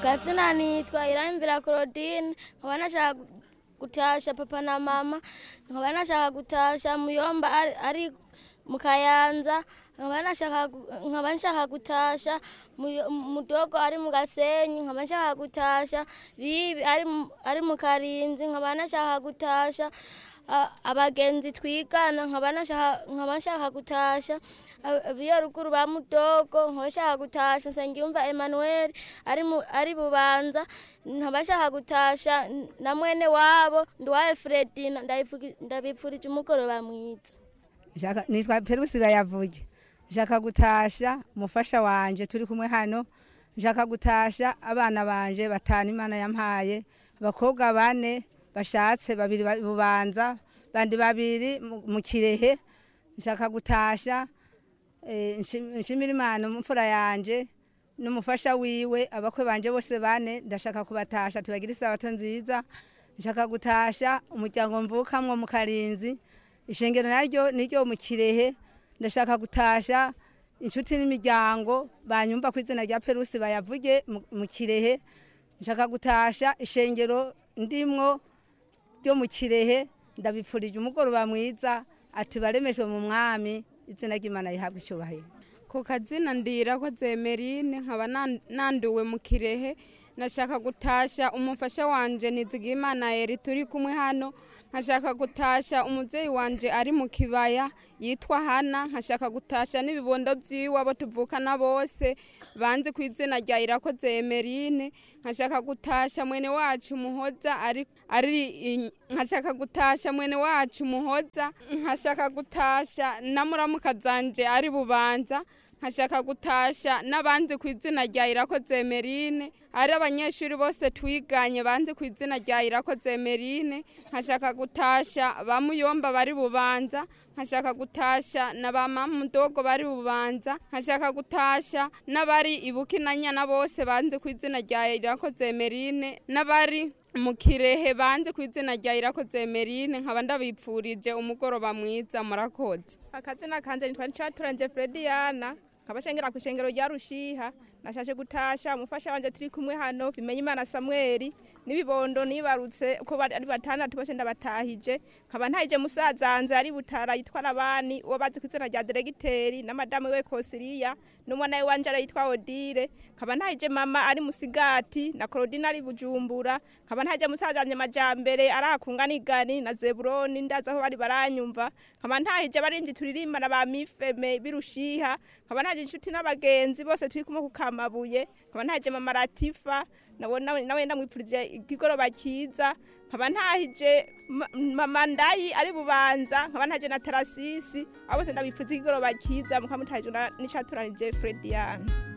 kazina nitwa iramvira Claudine nkaba nashaka gu- gutasha papa na mama nkaba nashaka gutasha muyomba ari, ari mu kayanza nkaba nashaka gu- nkaba nshaka gutasha Muyo- mudogo ari mu gasenyi nkaba nshaka gutasha bibi ari mu- ari mu karinzi nkaba nashaka gutasha a- abagenzi twigana nkaba nashaka nkaba nshaka gutasha a- biyo ruguru ba mudogo nkaba nshaka gutasha nsengiyumva Emmanuel ari mu ari bubanza nkaba nshaka gutasha n- na mwene wabo ndwaye Fredina ndayivugi- ndabipfurije umugoroba mwiza Nshaka- nitwa perusi bayavuge nshaka gutasha umufasha wanje turi kumwe hano nshaka gutasha abana banje batanu imana yampaye abakobwa bane bashatse babiri ba- bubanza bandi babiri mu- mu kirehe nshaka gutasha eh, nshim- nshimira imana umfura yanje n'umufasha wiwe abakwe banje bose bane ndashaka kubatasha tubagira isabato nziza nshaka gutasha umuryango mvukamwo mu karinzi ishengero naryo niryo mu kirehe ndashaka gutasha inshuti n'imiryango banyumva ku izina rya perusi bayavuge mu- mu kirehe nshaka gutasha ishengero ndimwo ryo mu kirehe ndabipfurije umugoroba mwiza ati baremejwe mu mwami izina ry'imana rihabwa icyubahiro ku kazina ndira ko zemerine nkaba nan- nanduwe mu kirehe nashaka gutasha umufasha wanje nizigimana eri turi kumwe hano nkashaka gutasha umuvyeyi wanje ari mu kibaya yitwa hana nkashaka gutasha n'ibibondo vyiwe abo tuvukana bose banzi ku izina rya irakoze emerine nkashaka gutasha mwene wacu muhoza ari ari i- nkashaka gutasha mwene wacu muhoza nkashaka gutasha na muramuka zanje ari bubanza nkashaka gutasha n'abandi ku izina rya irakoze emerine ari abanyeshuri bose twiganye banze ku izina rya irakoze emerine nkashaka gutasha ba muyomba bari bubanza nkashaka gutasha na ba mamudogo bari bubanza nkashaka gutasha n'abari ibukinanyana bose banze ku izina rya irakoze emerine n'abari mu kirehe banze ku izina rya irakoze emerine nkaba ndabipfurije umugoroba mwiza murakoze akazina kanje nitwa ncaturanje Frediana nkabashengera ku ishengero rya Rushiha nashashe gutasha umufasha wanje turi kumwe hano bimenye imana Samuel nibibondo nibarutse uko bari ari batandatu bose ndabatahije nkaba ntahije musazanze ari butara yitwa Labani uwo bazi ku izina rya Diregiteri na madame we Kosiriya n'umwana we wanje yitwa Odile nkaba ntahije mama ari musigati na Claudine ari bujumbura nkaba ntahije musazanje majambere arakunga nigani na Zeburoni ndaza aho bari baranyumva nkaba ntahije barinzi turirimbana ba mifeme birushiha nkaba ntahije inshuti n'abagenzi bose turi kumwe ku kamabuye nkaba ntahije mama Latifa nawe nawe nawe ndamwipfurije igigoroba cyiza nkaba ntahije ma- mama ndayi ari bubanza nkaba ntahije na Tarasisi abo bose ndabipfurije igigoroba cyiza mukaba mutahije na n'icaturanije Frediana